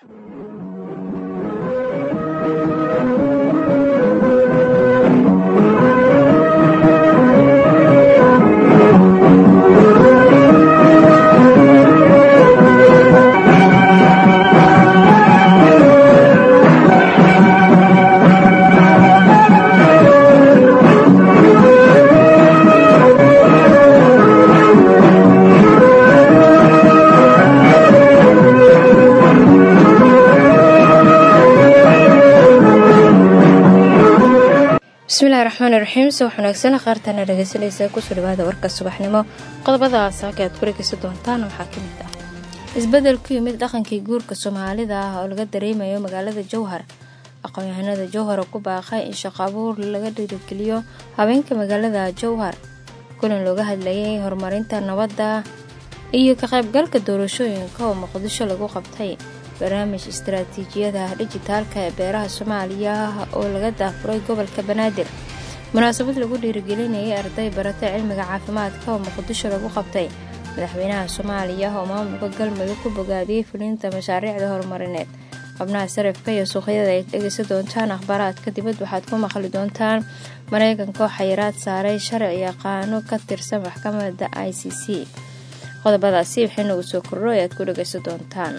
bismillahi raxmaani raxiim subax wanaagsan qaartana dhegeysanaysa kusoo dhawaada warka subaxnimo qodobada saaka aad ku dhegeysan doontaan waxaa ka mid ah isbedel ku yimid dhaqankii guurka soomaalida ah oo laga dareemayo magaalada jowhar aqoon-yahanada jowhar oo ku baaqay in shaqo abuur laga dhiirigeliyo habeenka magaalada jowhar kulan looga hadlayay horumarinta nabadda iyo ka qaybgalka doorashooyinka oo muqdisho lagu qabtay barnaamij istaraatiijiyada dhijitaalka ee beeraha soomaaliya oo laga daafuray gobolka banaadir munaasabad lagu dhiirigelinayay arday barata cilmiga caafimaadka oo muqdisho lagu qabtay madaxweynaha soomaaliya oo maamulka galmudug ku bogaadiyey fulinta mashaariicda horumarineed xubnaha sarifka iyo suuqyada ay dhegeysan doontaan akhbaaraadka dibad waxaad ku maqli doontaan mareykanka oo xayiraad saaray sharci yaqaano ka tirsan maxkamadda i c c qodobadaasi waxay nagu soo kordho ee aad ku dhegeysan doontaan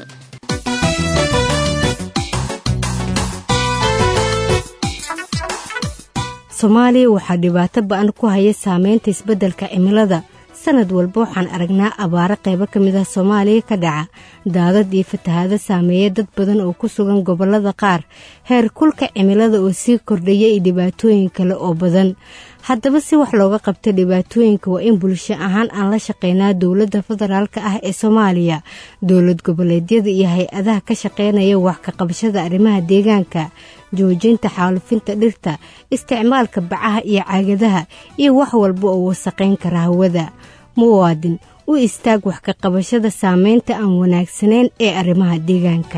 soomaaliya waxaa dhibaato ba-an ku haya saameynta isbeddelka cimilada sanad walba waxaan aragnaa abaaro qaybo ka mid ah soomaaliya ka dhaca daadad iyo fatahaado saameeya dad badan oo ku sugan gobollada qaar heer kulka cimilada oo sii kordhaya iyo dhibaatooyin kale oo badan haddaba si wax looga qabta dhibaatooyinka waa in bulsho ahaan aan la shaqeynaa dowladda federaalk ah ee soomaaliya dowlad goboleedyada iyo hay-adaha ka shaqeynaya wax ka qabashada arrimaha deegaanka joojinta xaalufinta dhirta isticmaalka bacaha iyo caagadaha iyo wax walba oo wasaqayn kara hawada muwaadin u istaag wax ka qabashada saameynta aan wanaagsanayn ee arrimaha deegaanka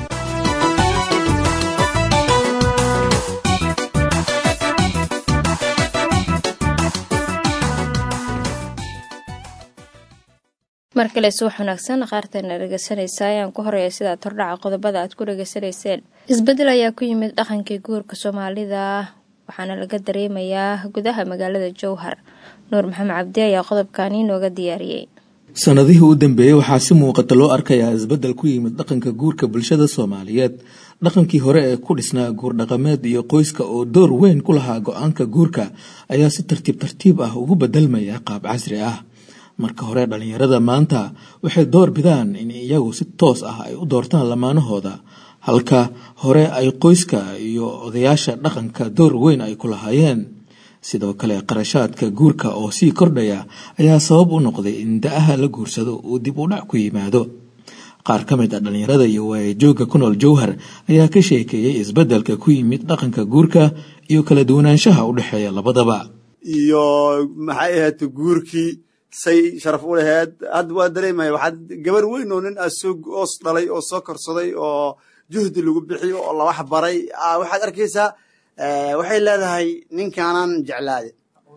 mar kale subax wanaagsan qaartana dhegeysanaysa ayaan ku horeeya sidaad hordhaca qodobada aad ku dhegeysanayseen isbedel ayaa ku yimid dhaqankii guurka soomaalida waxaana laga dareemayaa gudaha magaalada jowhar nuur maxamed cabdi ayaa qodobkani nooga diyaariyey sanadihii u dambeeyey waxaa si muuqata loo arkayaa isbedel ku yimid dhaqanka guurka bulshada soomaaliyeed dhaqankii hore ee ku dhisnaa guur dhaqameed iyo qoyska oo door weyn ku lahaa go-aanka guurka ayaa si tartiib tartiib ah ugu bedelmaya qaab casri ah marka hore dhallinyarada maanta waxay door bidaan in iyagu si toos ah ay u doortaan lamaanahooda halka hore ay qoyska iyo odayaasha dhaqanka door weyn ay ku lahaayeen sidoo kale qarashaadka guurka oo sii kordhaya ayaa sabab u noqday in da-aha la guursado uu dib u dhac ku yimaado qaar ka mid a dhallinyarada iyo waayajoogga ku nool jowhar ayaa ka sheekeeyey isbeddelka ku yimid dhaqanka guurka iyo kala duwanaanshaha u dhexeeya labadaba iyo maxay ahayd guurkii say sharaf u laheed hadda waa dareemaya waxaad gabar weyn oo nin aad soo oos dhalay oo soo korsaday oo juhdi lagu bixiyo oo lawax baray waxaad arkaysaa waxay leedahay ninkaanan jeclaade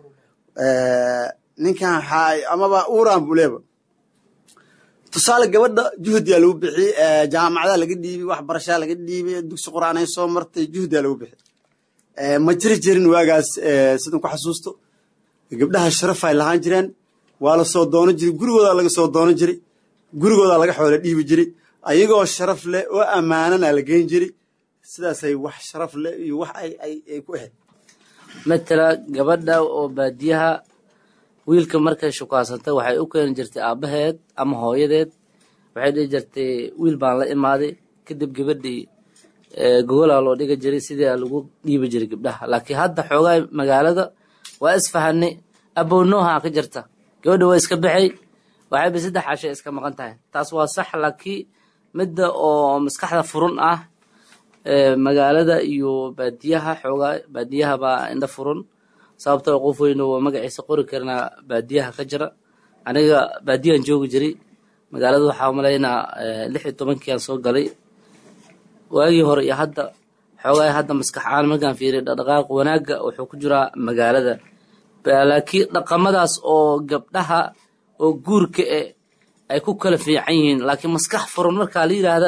ninkan amaba uuraan buleeba tusaale gabadha juhdiyaa lagu bixi jaamacdaa laga dhiibi waxbarashaa laga dhiibi dugsi qur'aan ay soo martay juhdiyaa lagu bixi ma jiri jirin waagaas sidan ku xasuusto gabdhaha sharafay lahaan jireen waa la soo doonan jiray gurigoodaa laga soo doonan jiray gurigoodaa laga xoolo dhiibi jiray ayagoo sharaf leh oo ammaanana la geyn jiray sidaasay wax sharaf leh iyo wax ay ku ahayd matala gabadha oo baadiyaha wiilka markay shukaasantay waxay u keeni jirtay aabbaheed ama hooyadeed waxay dhihi jirtay wiil baan la imaaday kadib gabadhii gogolaa loo dhiga jiray sidii lagu dhiibi jiray gabdhaha laakiin hadda xoogaa magaalada waa isfahanay abownoohaa ka jirta gabadha waa iska baxay waxayba saddex cashay iska maqan tahay taas waa sax laakiin midda oo maskaxda furun ah magaalada iyo baadiyaha xoogaa baadiyaha baa indha furun sababtoo qof weyno waa magaciisa qori karnaa baadiyaha ka jira aniga baadiyahan joogi jiray magaalada waxaa umalaynaa lix iyo tobankiiaan soo galay waagii hore iyo hadda xoogaa hadda maskax aan markaan fiiriya dhaqdhaqaaq wanaagga wuxuu ku jiraa magaalada laakiin dhaqamadaas oo gabdhaha oo guurka e ay ku kala fiican yihiin laakiin maskax furan markaa la yidhaahda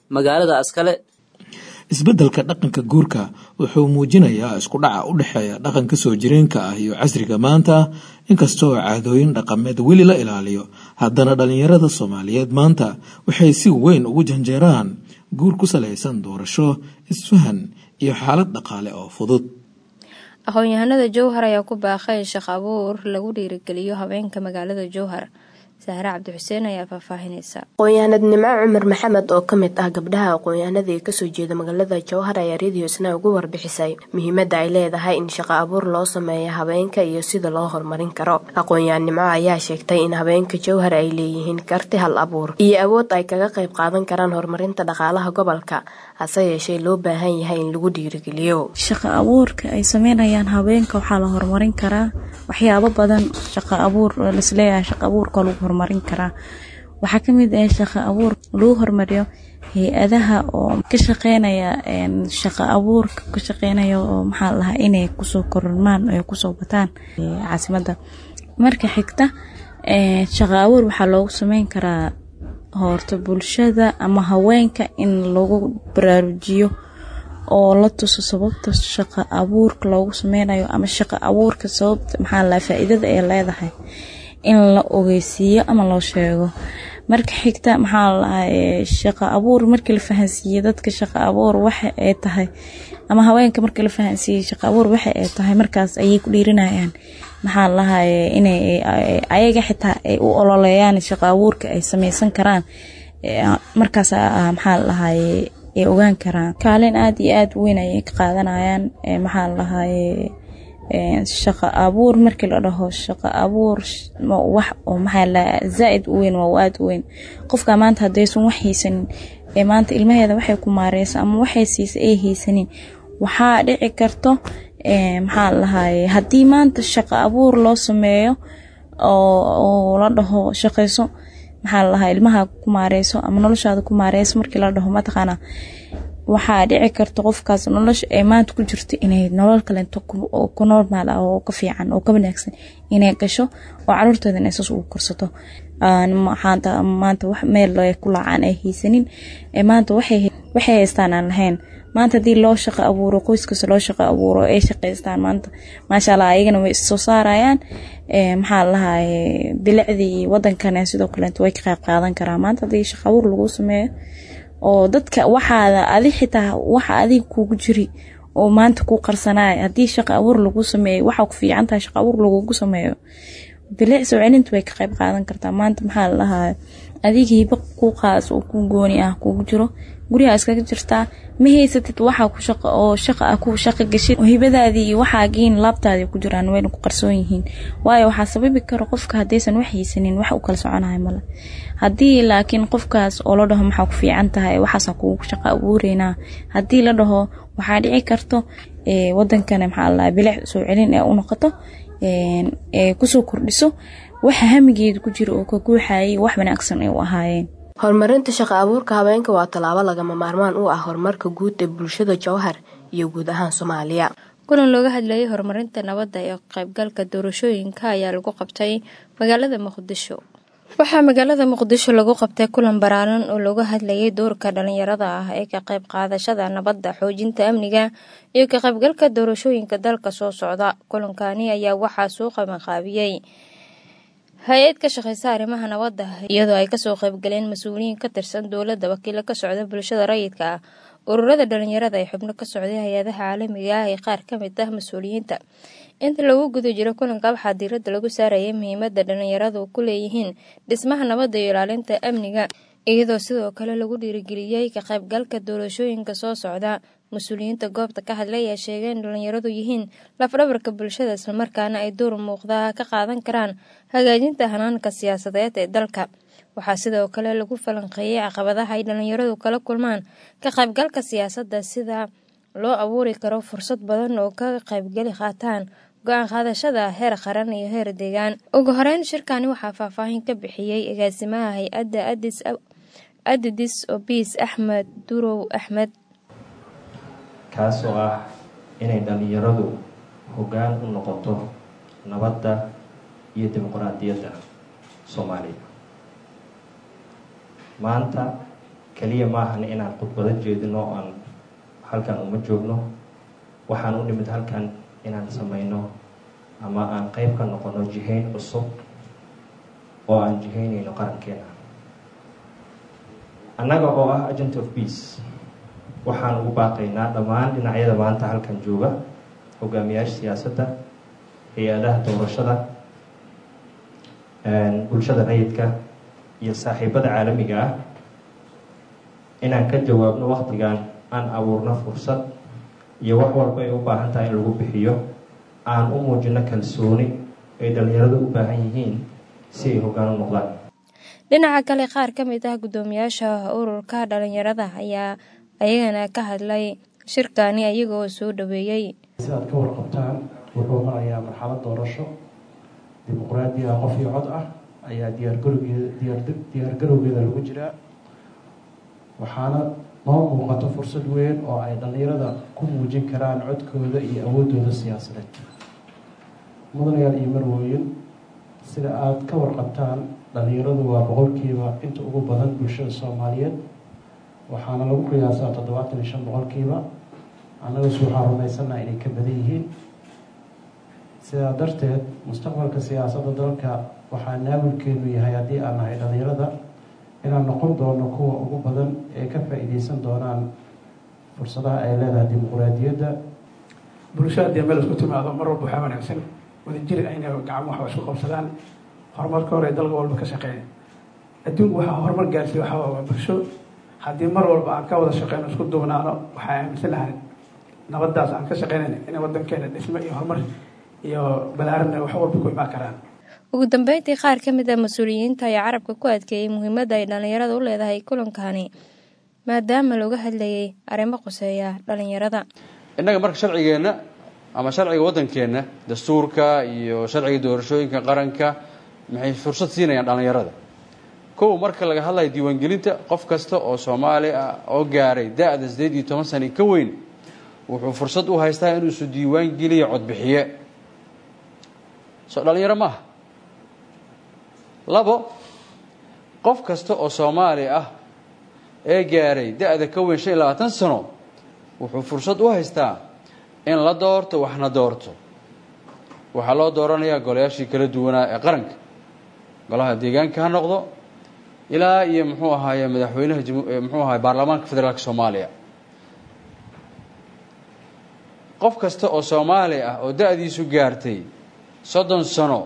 magaalada askale isbeddelka dhaqanka guurka wuxuu muujinayaa isku dhaca u dhexeeya dhaqanka soo jireenka ah iyo casriga maanta inkastoo caadooyin dhaqameed weli la ilaaliyo haddana dhallinyarada soomaaliyeed maanta waxay si weyn ugu janjeeraan guur ku salaysan doorasho isfahan iyo xaalad dhaqaale oo fudud aqoon-yahanada jowhar ayaa ku baaqay shaq abuur lagu dhiirigeliyo haweenka magaalada jowhar sahre cabdi xuseen ayaa faahfaahinaysa aqoon-yahanad nimco cumar maxamed oo ka mid ah gabdhaha aqoon-yahanada ee kasoo jeeda magaalada jowhar ayaa radio isna ugu warbixisay muhiimada ay leedahay in shaqo abuur loo sameeyo habeenka iyo sida loo horumarin karo aqoon-yahan nimco ayaa sheegtay in habeenka jowhar ay leeyihiin karti hal abuur iyo awood ay kaga qayb qaadan karaan horumarinta dhaqaalaha gobolka hase yeeshee loo baahan yahay in lagu dhiirigeliyo shaqo abuurka ay sameynayaan habeenka waxaa la horumarin karaa waxyaabo badan shaqo abuur lasleeyahay shaqo abuurka lagu horumarin karaa waxaa kamid ah shaqo abuur lagu horumariyo hay-adaha oo ka shaqeynaya shaqo abuurka ka shaqeynaya oo maxaa lahaa inay kusoo kormaan ay kusoo bataan caasimada marka xigta shaqo abuur waxaa loogu sameyn karaa horta bulshada ama haweenka in lagu baraarujiyo oo la tuso sababta shaqo abuurka loogu sameynayo ama shaqo abuurka sababta maxaa lahaa faa-iidada ay leedahay in la ogeysiiyo ama loo sheego marka xigta maxaa lahaa shaqo abuur markii la fahansiiye dadka shaqo abuur waxa ay tahay ama haweenka markii la fahansiiyey shaqo abuur waxa ay tahay markaas ayay ku dhiirinayaan maxaa lahaye inay ayaga xitaa ay u ololeeyaan shaqo abuurka ay sameysan karaan markaas maxaa lahaye ay ogaan karaan kaalin aada iyo aada weyn ayay ka qaadanayaan maxaa lahaye shaqo abuur markii la dhaho shaqo abuur wax oo maxaa la zaa-id u weyn waa aada u weyn qofka maanta haddaysan wax haysanin ee maanta ilmaheeda waxay ku maareysa ama waxay siisa ay haysanin waxaa dhici karto maxaa lahaye haddii maanta shaqo abuur loo sameeyo oo la dhaho shaqeyso maxaa lalahaa ilmaha ku maareyso ama noloshaada ku maareyso markii la dhaho mataqaana waxaa dhici karta qofkaas nolosha ee maanta ku jirto inay nolol kaleento ku normaal ah oo ka fiican oo ka wanaagsan inay gasho oo caruurteeda inay saas ugu korsato maanta wax meel ku laacaan ay haysanin maanta waxay haystaan aan lahayn maanta haddii loo shaqo abuuro qoyskasta loo shaqo abuuro ay shaqeystaan maanta maasha allah ayagana way issoo saarayaan maxaa lahaye bilicdii wadankana sidoo kaleeto way ka qayb qaadan karaa maanta haddii shaqo abuur lagu sameeyo oo dadka waxaada adi xitaa waxa adiga kugu jiri oo maanta ku qarsanaya haddii shaqo abuur lagu sameeyo waxaa ku fiican tahay shaqo abuur lagugu sameeyo bilic soo celinta way ka qayb qaadan kartaa maanta maxaa lalahaa adiga hiba ku qaas oo ku gooni ah kugu jiro gurigaa iskaga jirtaa ma haysatid waxaa ku shaqo oo shaqa ah ku shaqo gashid hibadaadii iyo waxaagiin laabtaadii ku jiraan wayna ku qarsoon yihiin waayo waxaa sababi kara qofka haddaysan wax haysanin wax u kala soconahay male haddii laakiin qofkaas oo la dhaho maxaa ku fiican tahay waxaasa kugu shaqo abuureynaa haddii la dhaho waxaa dhici karto wadankana maxaa lalaha bilic soo celin ee u noqoto ee kusoo kordhiso waxa hamigeeda ku jira oo ka guuxayay wax wanaagsan ay u ahaayeen horumarinta shaqo abuurka habeenka waa tallaabo lagama maarmaan u ah horumarka guud ee bulshada jowhar iyo guud ahaan soomaaliya kulan looga hadlayay horumarinta nabadda ee qaybgalka doorashooyinka ayaa lagu qabtay magaalada muqdisho waxaa magaalada muqdisho lagu qabtay kulan baraaran oo looga hadlayay doorka dhalinyarada ah ee ka qayb qaadashada nabadda xoojinta amniga iyo ka qaybgalka doorashooyinka dalka soo socda kulankani ayaa waxaa soo qabanqaabiyey hay-ad ka shaqeysa arrimaha nabadda iyadoo ay kasoo qaybgaleen mas-uuliyiin ka tirsan dowladda wakiilo ka socda bulshada rayidka ah ururada dhalinyarada ee xubno ka socday hay-adaha caalamiga ah ee qaar ka mid ah mas-uuliyiinta inta lagu guda jiro kulanka waxaa diiradda lagu saarayay muhiimada dhalinyaradu ku leeyihiin dhismaha nabadda iyo ilaalinta amniga iyadoo sidoo kale lagu dhiirigeliyey ka qaybgalka doorashooyinka soo socda mas-uuliyiinta goobta ka hadlay ayaa sheegay in dhalinyaradu yihiin lafdhabarka bulshada islamarkaana ay door muuqda ka qaadan karaan hagaajinta hanaanka siyaasadeed ee dalka waxaa sidoo kale lagu falanqeeyey caqabadaha ay dhalinyaradu kala kulmaan ka qaybgalka siyaasadda sida loo abuuri karo fursad badan oo ka qaybgeli qaataan go-aan qaadashada heer qaran iyo heer deegaan ugu horeyn shirkani waxaa faahfaahin ka bixiyey agaasimaha hay-adda adidis obis axmed durow axmed kaasoo ah inay dhallinyaradu hoggaan u noqoto nabadda iyo dimuqraadiyadda soomaaliya maanta keliya maahan inaan khudbado jeedino aan halkan uma joogno waxaan u nimid halkan inaan sameyno ama aan qeyb ka noqono jihayn cusub oo aan jihaynayno qarankeena annaga oo ah agent of peace waxaan ugu baaqaynaa dhammaan dhinacyada maanta halkan jooga hogaamiyaasha siyaasadda hay-adaha doorashada bulshada rayidka iyo saaxiibada caalamiga ah inaan ka jawaabno waktigan aan abuurno fursad iyo wax walba ay u baahan tahay in lagu bixiyo aan u muujino kalsooni ay dhalinyaradu u baahan yihiin si ay hoggaan u noqdaan dhinaca kale qaar ka mid ah guddoomiyaasha ururka dhalinyarada ayaa ayagana ka hadlay shirkani iyagoo soo dhaweeyey sidaad ka warqabtaan wuxuu marayaa marxalad doorasho dimuqraadiya qof iyo cod ah ayaa diyaargarowgeeda diyaargarowgeeda lagu jiraa waxaana noo muuqato fursad weyn oo ay dhallinyarada ku muujin karaan codkooda iyo awooddooda siyaasadeed mudanayaal iyo marwooyin sida aada ka warqabtaan dhallinyaradu waa boqolkiiba inta ugu badan bulshada soomaaliyeed waxaana lagu qiyaasaa toddobaatan iyo shan boqolkiiba annagase waxaa rumaysannaha inay ka badan yihiin sidaa darteed mustaqbalka siyaasadda dalka waxaa naawilkeenu yahay haddii aan nahay dhallinyarada inaan noqon doono kuwa ugu badan ee ka faa-iideysan doonaan fursadaha ay leedahay dimuqraadiyadda bulsho haddii meel isku timaado mar walba waxaa wanaagsan wadajir ayna gacmo waxba isku qabsadaan horumarka hore dalka walba ka shaqeeya adduunku waxaa horumar gaarsiiya waxaa waa bulsho haddii mar walba aan ka wada shaqeyno isku duubnaano waxaa aaminsanahay nabadaas aan ka shaqeynayna inay wadankeena dhismo iyo horumar iyo balaaranna wax walba ku imaan karaan ugu dambeyntii qaar ka mid a mas-uuliyiinta ayaa carabka ku adkeeyey muhiimadda ay dhallinyarada u leedahay kulankani maadaama looga hadlayay arrimo qoseeya dhallinyarada innaga marka sharcigeenna ama sharciga waddankeenna dastuurka iyo sharciga doorashooyinka qaranka maxay fursad siinayaan dhallinyarada kow marka laga hadlayo diiwaangelinta qof kasta oo soomaali ah oo gaaray da-da sideed iyo toban sana ka weyn wuxuu fursad u haystaa inuu isu diiwaan geliyo codbixiye soo dhallinyaro maaha labo qof kasta oo soomaali ah ee gaaray da-da ka weyn shan iyo labaatan sano wuxuu fursad u haystaa in la doorto waxna doorto waxaa loo dooranayaa golayaashii kala duwanaa ee qaranka golaha deegaanka ha noqdo ilaa iyo muxuu ahaaye madaxweynaha muxuu ahaye baarlamaanka federaalka soomaaliya qof kasta oo soomaali ah oo da-diisu gaartay soddon sano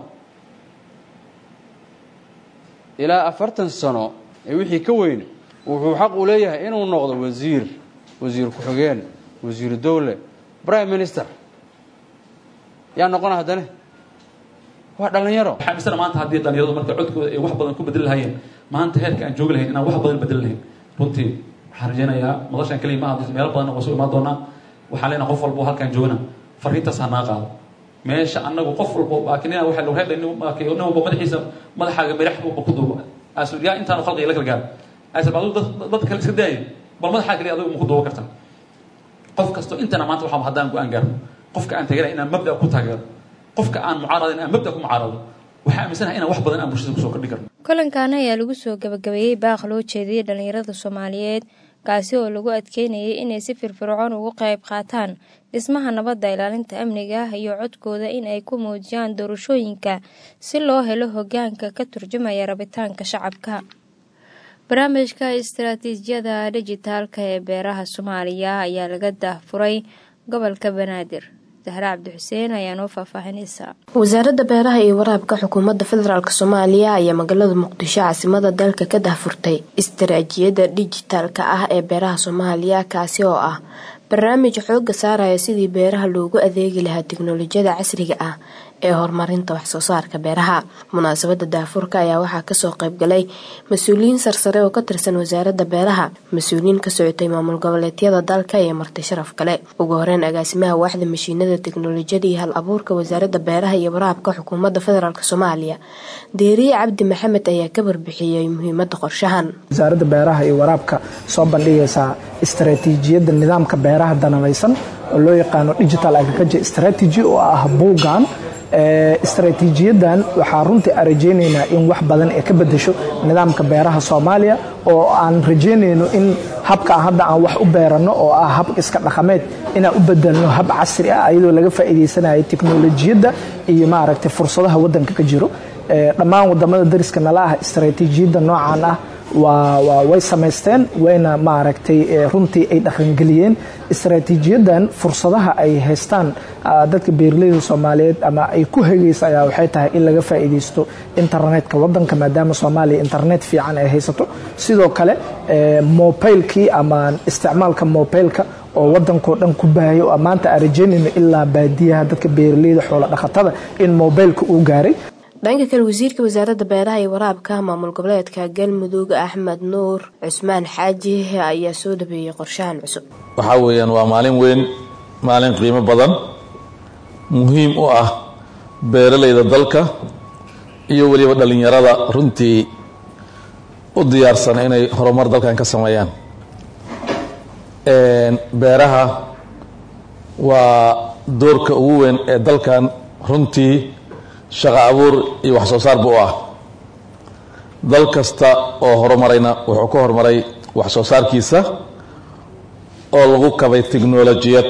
ilaa afartan sano ee wixii ka weyn wuxuu xaq u leeyahay inuu noqdo wasiir wasiir ku-xigeen wasiiru dowle prime minister yaa noqona haddane waa dhallinyaro waxaa amisana maanta haddii dhallinyaradu marka codkooda ay wax badan ku bedeli lahaayeen maanta heerka aan joogi lahayn inaan wax badan bedeli lahayn runtii waxaan rajaynayaa madashan keliya ma hadlo meelo badanna waa soo imaan doonaa waxaan leenahay qof walba halkaan joogna fariintaas ha naa qaado meesha anagu qof walba baakinina waxa lagu reebay nin baakiyo nin walba madaxiisa madaxaaga madax walba ku duuba asul yaa intaan khalqiga la kala gaaro asul baadu dad kale iska daayay bal madaxaaga kaliya adigu ma ku duuba kartaa qof kasto intana maanta waxaa haddaan go-aan gaarno qofka aan taageera inaan mabda ku taageero qofka aan mucaarada inaan mabda ku mucaarado waxaa aaminsanahay inaan wax badan aan bulshada kusoo kordhi karno kulankaana ayaa lagu soo gabagabeeyey baaq loo jeediyey dhallinyarada soomaaliyeed kaasi oo lagu adkeynayay inay si firfircoon ugu qayb qaataan dhismaha nabadda ilaalinta amniga iyo codkooda in ay ku muujiyaan doorashooyinka si loo helo hogaanka ka turjumaya rabitaanka shacabka barnaamijka istaraatiijiyada dijitaalka ee beeraha soomaaliya ayaa laga daahfuray gobolka banaadir zahra cabdixuseen ayaa noo faahfaahinaysa wasaaradda beeraha iyo waraabka xukuumadda federaalk soomaaliya ayaa magaalada muqdisho caasimada dalka ka dahfurtay istaraatiijiyada dijitaalka ah ee beeraha soomaaliya kaasi oo ah barnaamij xooga saaraya sidii beeraha loogu adeegi lahaa tiknolojiyada casriga ah ee horumarinta waxsoo saarka beeraha munaasabada daafurka ayaa waxaa kasoo qaybgalay mas-uuliyiin sarsare oo ka tirsan wasaaradda beeraha mas-uuliyiin ka socotay maamul goboleedyada dalka iyo marti sharaf kale ugu horeyn agaasimaha waaxda mashiinada tiknolojiyada iyo hal abuurka wasaaradda beeraha iyo waraabka xukuumadda federaalk soomaaliya deeriye cabdi maxamed ayaa ka warbixiyey muhiimada qorshahan wasaaradda beeraha iyo waraabka soo bandhigaysaa istaraatiijiyadda nidaamka beeraha danabaysan oo loo yaqaano digital agriculture strategy oo ah buugan istaraatiijiyadan waxaa runtii aan rajaynaynaa in wax badan ay ka bedesho nidaamka beeraha soomaaliya oo aan rajaynayno in habka hadda aan wax u beeranno oo ah hab iska dhaqameed inaan u bedelno hab casri ah iyadoo laga faa'iidaysanayo teknolojiyadda iyo maaragtay fursadaha waddanka ka jiro dhammaan wadamada dariska nala ah istaraatiijiyadda noocan ah waa way samaysteen wayna maaragtay runtii ay dhaqangeliyeen istaraatiijiyadan fursadaha ay haystaan dadka beeraleyda soomaaliyeed ama ay ku hegaysa ayaa waxay tahay in laga faa'iidaysto internetka wadanka maadaama soomaaliya internet fiican ay haysato sidoo kale mobilkii ama isticmaalka mobilka oo wadankao dhan ku baahayo oo maanta aan rajaynayno ilaa baadiyaha dadka beeraleyda xoola dhaqatada in mobilka uu gaaray dhanka kale wasiirka wasaaradda beeraha iyo waraabka maamul goboleedka galmudug axmed nuur cusmaan xaaji ayaa soo dhabeeyey qorshahan cusub waxaa weeyaan waa maalin weyn maalin qiimo badan muhiim u ah beeralayda dalka iyo weliba dhallinyarada runtii u diyaarsan inay horumar dalkan ka sameeyaan beeraha waa doorka ugu weyn ee dalkan runtii shaqo abuur iyo wax soo saarba u ah dal kasta oo horumarayna wuxuu ka horumaray wax soo saarkiisa oo lagu kabay tiknolojiyad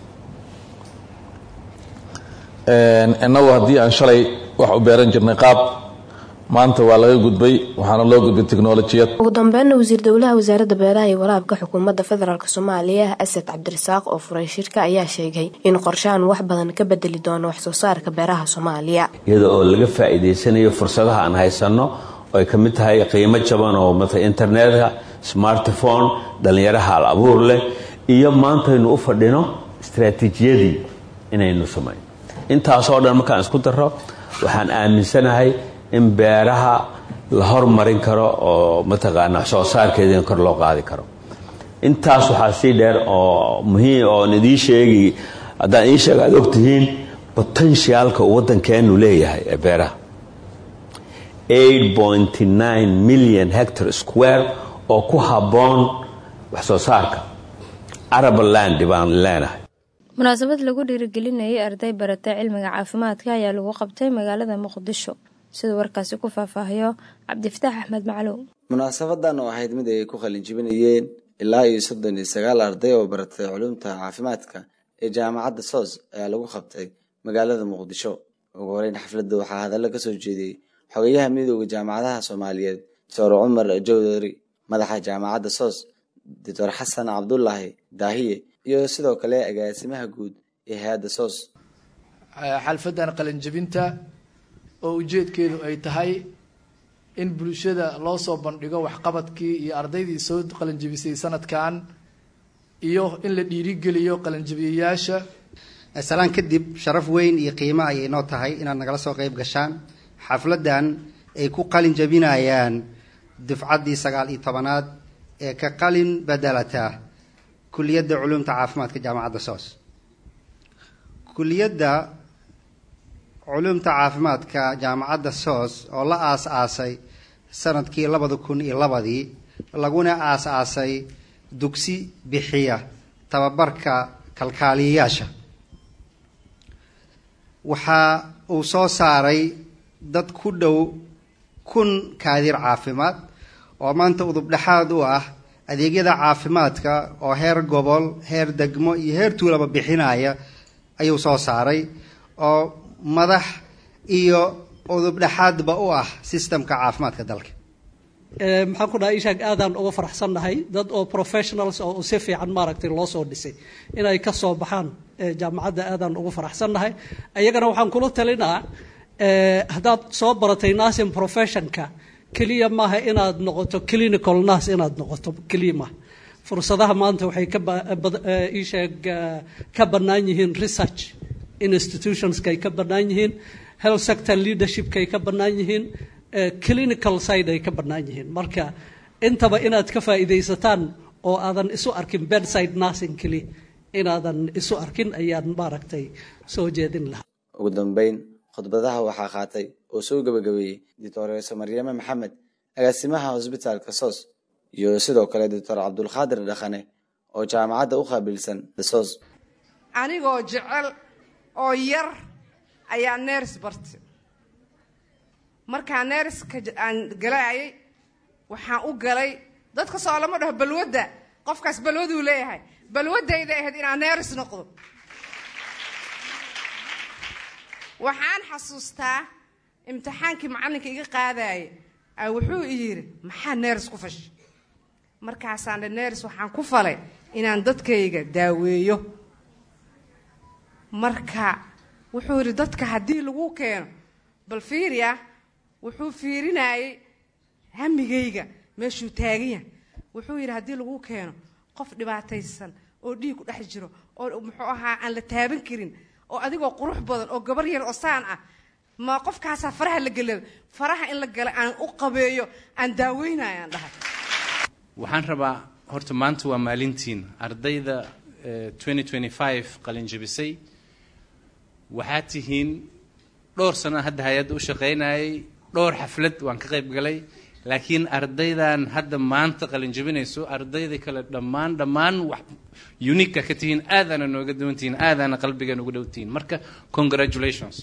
innagu haddii aan shalay wax u beeran jirnay qaab maanta waa laga gudbay waxaana loo gudbay tiknolojiyad ugu dambeynna wasiir dowlaha wasaaradda beeraha iyo waraabka xukuumadda federaalk soomaaliya asad cabdirasaaq oo furay shirka ayaa sheegay in qorshahan wax badan ka bedeli doono wax soo saarka beeraha soomaaliya iyada oo laga faa'iidaysanayo fursadaha aan haysanno oo ay ka mid tahay qiimo jaban oo mata internetka smartphone dhallinyaraha al abuur leh iyo maantaynu u fadhino istaraatiijiyadii inaynu samayno intaasoo dhan markaan isku daro waxaan aaminsanahay in beeraha la hormarin karo oo mataqaana wax soo saarkeeda in kor loo qaadi karo intaas waxaa sii dheer oo muhiim oon idii sheegi haddaan ii sheega aad ogtihiin potentialka uu waddankeenu leeyahay ee beeraha million hectar square oo ku habboon wax soo saarka arabaland baan leenahay munaasabad lagu dhiirigelinayay arday baratay cilmiga caafimaadka ayaa lagu qabtay magaalada muqdisho siduu warkaasi ku faahfaahiyo cabdifataax axmed macluum munaasabadan oo ahayd mid ay ku qalinjibinayeen ilaa iyo soddon iyo sagaal arday oo baratay culumta caafimaadka ee jaamacadda soos ayaa lagu qabtay magaalada muqdisho ugu horeyn xafladda waxaa hadallo ka soo jeediyey xogayaha midooda jaamacadaha soomaaliyeed doctor cumar jawdari madaxa jaamacadda soos doctor xasan cabdulaahi daahiye iyo sidoo kale agaasimaha guud ee hay-adda soos xalfadan qalinjibinta oo ujeedkeedu ay tahay in bulshada loo soo bandhigo waxqabadkii iyo ardaydii soo qalinjibisay sanadkan iyo in la dhiirigeliyo qalinjibiyayaasha salaan kadib sharaf weyn iyo qiimo ayay noo tahay inaad nagala soo qayb gashaan xafladan ay ku qalin jabinayaan dufcaddii sagaal iyo tobanaad ee ka qalin bedelata kuliyadda culumta caafimaadka jaamacadda soos kuliyadda culumta caafimaadka jaamacadda soos oo la aas-aasay sanadkii labada kun iyo labadii laguna aas-aasay dugsi bixiya tababarka kalkaaliyayaasha waxa uu soo saaray dad ku dhow kun kaadir caafimaad oo maanta udub dhexaad u ah adeegyada caafimaadka oo heer gobol heer degmo iyo heer tuulaba bixinaya ayuu soo saaray oo madax iyo udub dhexaadba u ah sistemka caafimaadka dalka maxaan ku dhahay ishaag aadaan uga faraxsannahay dad oo professionals oo si fiican maaragtay loo soo dhisay inay ka soo baxaan jaamacadda aadaan uga faraxsannahay iyagana waxaan kula talinaa haddaad soo baratay nursing professionka keliya maaha inaad noqoto clinical nurse inaad noqoto keliya maaha fursadaha maanta waxay ka isheeg ka bannaan yihiin research institutionskay ka bannaan yihiin health sector leadershipkay ka bannaan yihiin clinical side ay ka bannaan yihiin marka intaba inaad ka faa'iidaysataan oo aadan isu arkin bedside nursing keliya inaadan isu arkin ayaan maaragtay soo jeedin lahaa ugu dambeyn khudbadaha waxaa qaatay oo soo gabagabeeyey doctoreso maryame maxamed agaasimaha hosbitaalka soos iyo sidoo kale doctor cabdulqaadir dhaqane oo jaamacadda u qaabilsan soos anigoo jecel oo yar ayaa neers bartay markaa neerska aan galaayay waxaan u galay dadka soo lama dhaho balwadda qofkaas balwaduu leeyahay balwadayda ahayd inaan neers noqdo waxaan xasuustaa imtixaankii macallinka iga qaadaya a wuxuu i yidhi maxaa neers ku fashay markaasaan dhe neers waxaan ku falay inaan dadkayga daaweeyo marka wuxuu yidhi dadka haddii lagu keeno bal fiiriya wuxuu fiirinayay hamigayga meeshuu taagan yahay wuxuu yidhi haddii lagu keeno qof dhibaataysan oo dhiig ku dhex jiro oo muxuu ahaa aan la taaban karin oo adigoo qurux badan oo gabar yar oo saan ah ma qofkaasaa faraha la gelay faraha in la gala aan u qabeeyo aan daaweynaya aan dhahay waxaan rabaa horta maanta waa maalintiin ardayda qalin jabisay waxaad tihiin dhowr sano hadda hay-adda u shaqaynayay dhowr xaflad waan ka qayb galay laakiin ardaydan hadda maanta qalin jabinayso ardayda kale dhammaan dhammaan wax unika ka tihiin aadaana nooga duwan tihiin aadaana qalbiga nooga dhow tihiin marka congratulations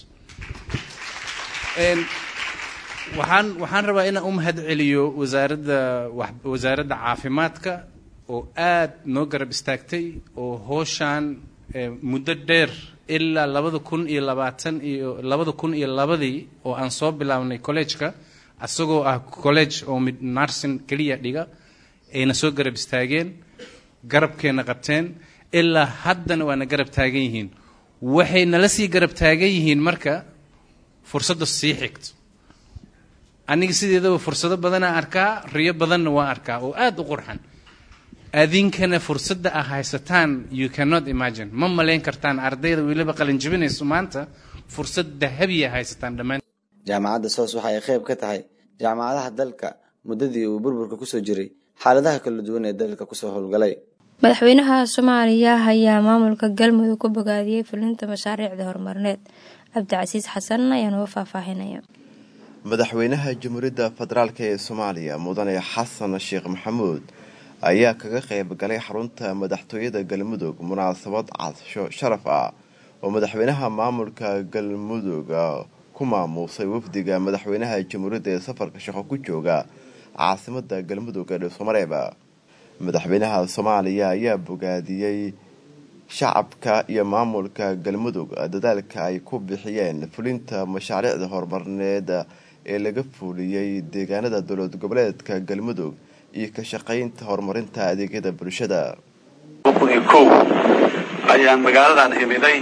waxaan waxaan rabaa inaan u mahad celiyo wasaaradda wasaaradda caafimaadka oo aad noo garab istaagtay oo hooshaan muddo dheer ilaa labada kun iyo labaatan iyo labada kun iyo labadii oo aan soo bilaabnay collegeka isagoo ah college oo mid narsin keliya dhiga ayna soo garab istaageen garabkeenna qabteen ilaa haddana waana garab taagan yihiin waxay nala sii garab taagan yihiin marka fursadda sii xigto aniga sideedaba fursado badanaa arkaa riyo badanna waan arkaa oo aada u qurxan adinkana fursadda ah haysataan you cannot imagine ma malayn kartaan ardayda weliba qalin jabinayso maanta fursad dahabiya haysataan dhammaan jaamacadda soos waxa ay qayb ka tahay jaamacadaha dalka muddadii uu burburka kusoo jiray xaaladaha kala duwan ee dalka kusoo howlgalay madaxweynaha soomaaliya ayaa maamulka galmudug ku bogaadiyey fulinta mashaariicda horumarineed cabdicasiis xasan ayaa noo faahfaahinaya madaxweynaha jamhuuriyadda federaalk ee soomaaliya mudane xasan sheekh maxamuud ayaa kaga qayb galay xarunta madaxtooyada galmudug munaasabad casho sharaf ah oo madaxweynaha maamulka galmudug ku maamuusay wafdiga madaxweynaha jamhuuriyadda ee safarka shaqo ku jooga caasimada galmudug ee dhuusamareeb madaxweynaha soomaaliya ayaa bogaadiyey shacabka iyo maamulka galmudug dadaalka ay ku bixiyeen fulinta mashaariicda horumarineed ee laga fuuliyey deegaanada dowlad goboleedka galmudug iyo ka shaqaynta horumarinta adeegyada bulshada kow ayaan magaaladan imiday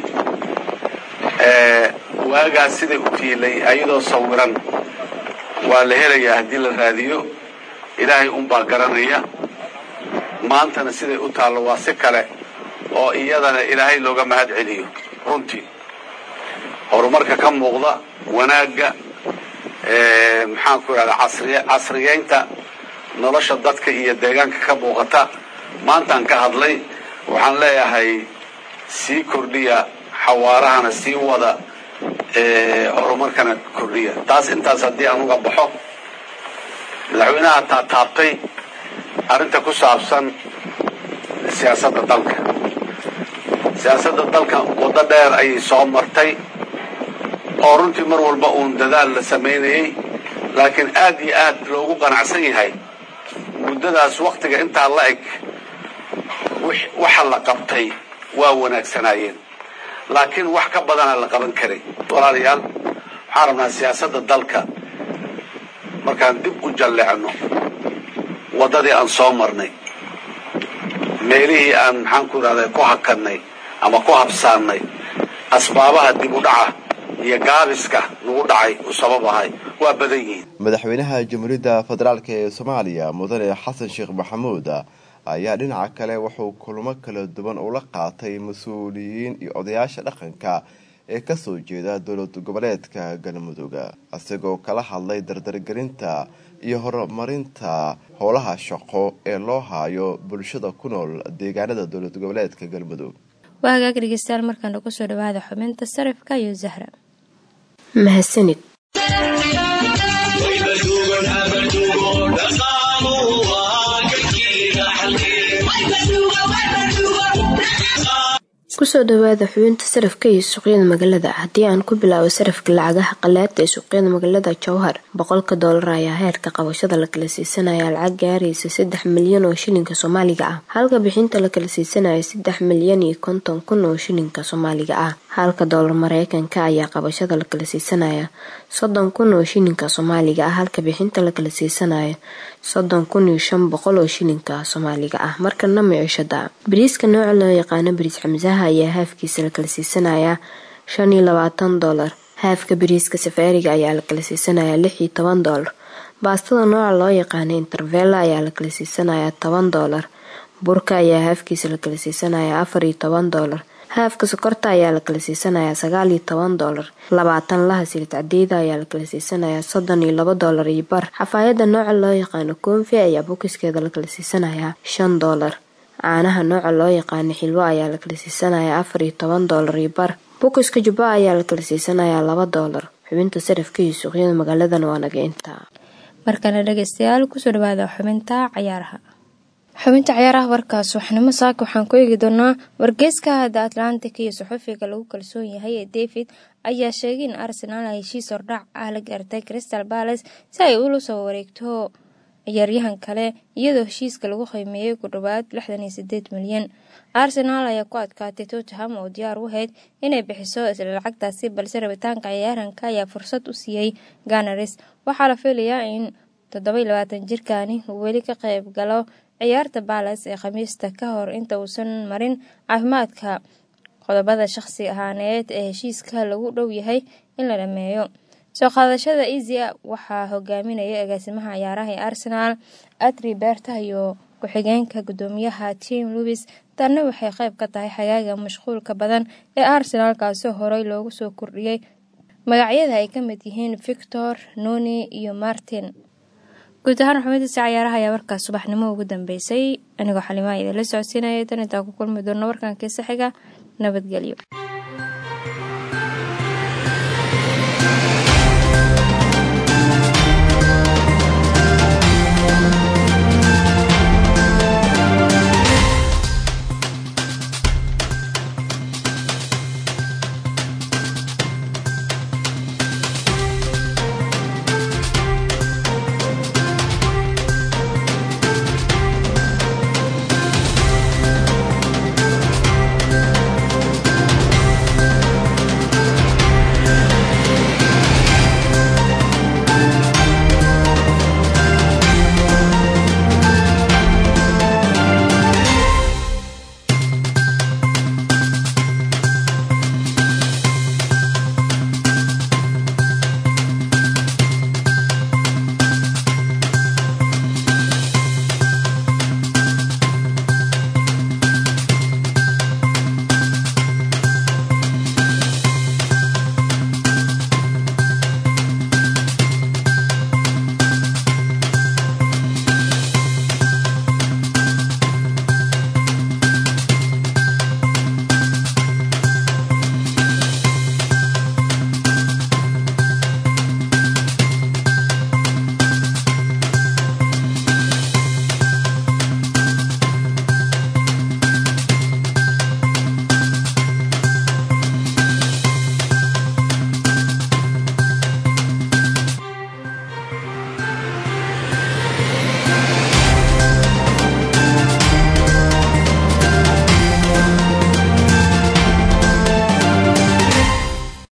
waagaas siday u tiilay ayadoo sawiran waa la helayaa haddii la raadiyo ilaahay unbaa garanaya maantana siday u taallo waa si kale oo iyadana ilaahay looga mahad celiyo runtii horumarka ka muuqda wanaagga maxaanku idhahda casriy casriyeynta nolosha dadka iyo deegaanka ka muuqata maantaan ka hadlay waxaan leeyahay sii kordhiya xawaarahana sii wada horumarkana kordhiya taas intaas haddii aan uga baxo madaxweynaha taataabtay arrinta ku saabsan siyaasadda dalka siyaasadda dalka waddo dheer ayay soo martay oo runtii mar walba uun dadaal la samaynayay laakiin aad iyo aad loogu qanacsan yahay muddadaas wakhtiga intaa la eg waxa la qabtay waa wanaagsanaayeen laakiin wax ka badana la qaban karay walaalayaal waxaan rabnaa siyaasadda dalka markaan dib u jalleecno waddadii aan soo marnay meelihii aan maxaanku idhahda ku hakannay ama ku habsaannay asbaabaha dib u dhaca iyo gaabiska nagu dhacay u sabab ahay waa badan yihiin madaxweynaha jamhuuriyadda federaalk ee soomaaliya mudane xasan sheekh maxamuud ayaa dhinaca kale wuxuu kulamo kala duwan ula qaatay mas-uuliyiin iyo odayaasha dhaqanka ee kasoo jeeda dowlad goboleedka galmudug isagoo kala hadlay dardargelinta iyo horumarinta howlaha shaqo ee loo haayo bulshada ku nool deegaanada dowlad goboleedka galmudug waa hagaag dhegeystayaal markaana kusoo dhawaada xubinta sarifka iyo zahra mahadsanid kusoo dhawaada xubinta sarafka iyo suuqyada magaalada haddii aan ku bilaabo sarafka lacagaha qalaada ee suuqyada magaalada jowhar boqolka doolar ayaa heerka qabashada la kala siisanaya lacag gaaraysa saddex milyan oo shilinka soomaaliga ah halka bixinta la kala siisanaya saddex milyan iyo konton kun oo shilinka soomaaliga ah halka doolar mareykanka ayaa qabashada la kala siisanaya soddon kun oo shilinka soomaaliga ah halka bixinta la kala siisanaya soddon kun iyo shan boqol oo shilinka soomaaliga ah markana micishada bariiska nooca loo yaqaano bariis xamsaha ayaa haafkiisa la kala siisanayaa shan iyo labaatan doolar haafka bariiska safaariga ayaa la kala siisanayaa lix iyo toban doolar baastada nooca loo yaqaano intervella ayaa la kala siisanayaa toban doolar burka ayaa haafkiisa la kala siisanayaa afar iyo toban doolar haafka sokorta ayaa la kala siisanayaa sagaal iyo toban doolar labaatan laha silid cadeeda ayaa la kala siisanayaa soddon iyo laba doolar iyo bar xafaayada nooca loo yaqaano koonfi ayaa bokiskeeda la kala siisanayaa shan doolar caanaha nooca loo yaqaano xilwo ayaa la kala siisanayaa afar iyo toban doolar iyo bar bokiska jubba ayaa la kala siisanayaa laba doolar xubinta sarafka iyo suuqyada magaaladan waa naga intaa markana dhegeystayaal kusoo dhawaada xubinta cayaaraha xubinta cayaaraha warkaas waxnimo saaka waxaan ku eegi doonaa wargeyska the atlantic iyo saxufiga lagu kalsoon yahay ee david ayaa sheegay in arsenaal heshiis hordhac ah la gaartay crystal balace si ay ula soo wareegto ciyaaryahan kale iyadoo heshiiska lagu qiimeeyey ku dhowaad lixdan iyo sideed milyan arsenaal ayaa ku adkaatay tottenham oo diyaar u ahayd inay bixiso isla lacagtaasi balse rabitaanka ciyaaranka ayaa fursad u siiyey ganaris waxaa la filayaa in toddoba labaatan jirkani uu weli ka qayb galo ciyaarta balas ee khamiista ka hor inta uusan marin caafimaadka qodobada shaqsi ahaaneed ee heshiiska lagu dhow yahay in la dhameeyo soo qaadashada esia waxaa hogaaminaya agaasimaha ciyaaraha ee arsenaal adri berta iyo ku-xigeenka gudoomiyaha tim louis tanna waxay qayb ka tahay xagaaga mashquulka badan ee arsenaal kaasoo horey loogu soo kordhiyey magacyada ay ka mid yihiin victor noni iyo martin guud ahaan xubintiisa cayaaraha ayaa warkaas subaxnimo ugu dambeysay anigoo xalimaa idinla socodsiinaya tan intaa ku kulmi doona warkankiisa xiga nabadgelyo